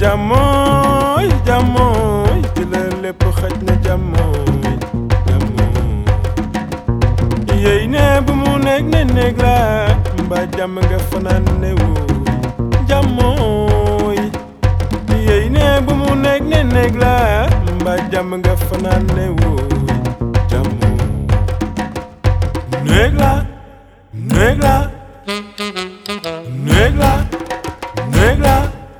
jàmmooy jàmmooy ci la lépp xaj na jàmmooy jàmmooy yéy ne bu mu nekk ne néeg la mbaa jàmm nga fanaan ne wooy jàmmooy yéy ne bu mu nekk ne néeg la mbaa jàmm nga fanaan ne wooy jàmmooy néeg la néeg la néeg la néeg la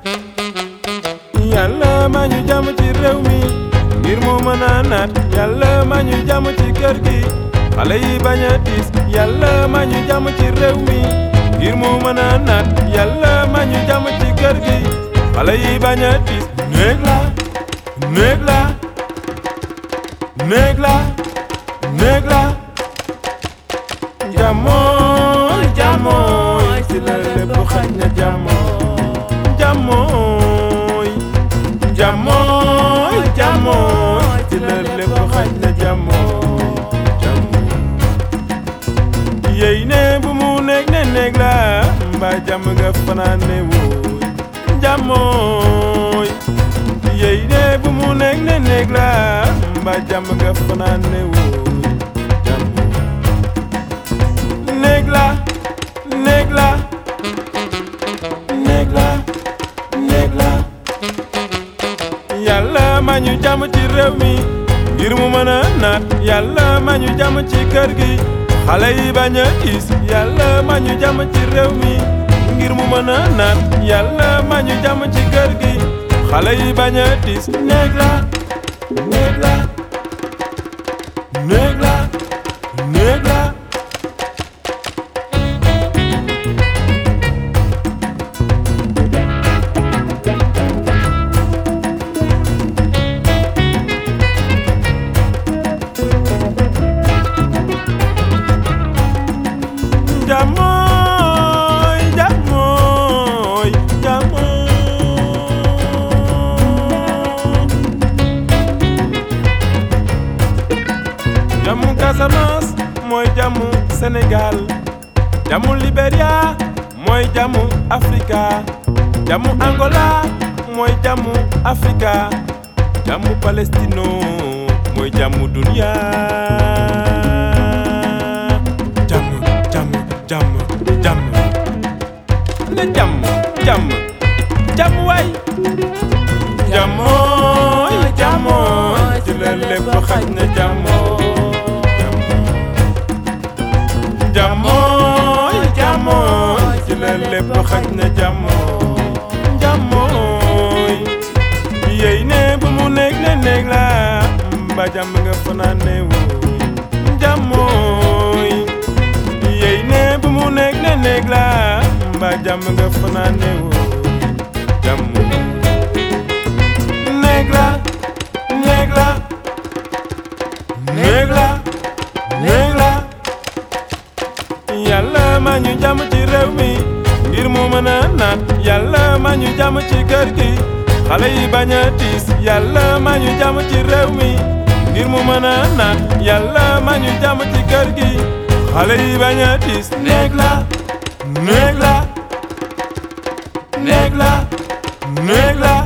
yàlla ma ñu jàmm ci réew mi ngir mu mën a naat yàlla ma ñu jàmm ci kër gi xale yi bañ a tiis yàlla ma ñu jàmm ci réew mi ngir mu mën a naat yàlla ma ñu jàmm ci kër gi xale yi bañ a tiis néeg la néeg la néeg la néeg la jàmmooy jàmmooy ci la lépp xaj na jàmmooy jàmmooy jàmmooy jàmmooy ci la lépp xaj na jàmmooy jàmmooy yéy ne bu mu nekk ne néeg la mbaa jàmm nga fanaan ne wooy jàmmooy yéy ne bu mu nekk ne néeg la mbaa jàmm nga fanaan ne wooy jàmmooy néeg la néeg la néeg la néeg la yàlla ma ñu jàmm ci réew mi ngir mu mën a naat yàlla ma ñu jàmm ci kër gi xale yi bañ a tiis yàlla ma ñu jàmm ci réew mi ngir mu mën a naat yàlla ma ñu jàmm ci kër gi xale yi bañ a tiis néeg la néeg la néeg la néeg la Jamoy, jamoy, jamoy. Jamu Casamance mooy jamu Sénégal jamu Libéria mooy jamu Afrika jamu Angola mooy jamu Afrika jamu Palestino mooy jamu dunia jamu jamu jamu jamu ne jamu jamu jamu waay jamooy jamooy ci la lépp xaj na jamooy jamooy jamooy ci la lépp xaj na jamooy jamooy yéy ne bu mu nekk ne néeg la mba jàmm nga fanaan ne wooy jamooy yéy ne bu mu nekk ne néeg la mba jàmm nga fanaan ne wooy jamooy néeg la néeg la néeg la néeg la yàlla ma ñu jàmm ci réew mi ngir mu mën a naat yàlla ma ñu jàmm ci kër gi xale yi bañ a tiis yàlla ma ñu jàmm ci réew mi ngir mu mën a naat yàlla ma ñu jàmm ci kër gi xale yi bañ a tiis néeg la néeg la néeg la néeg la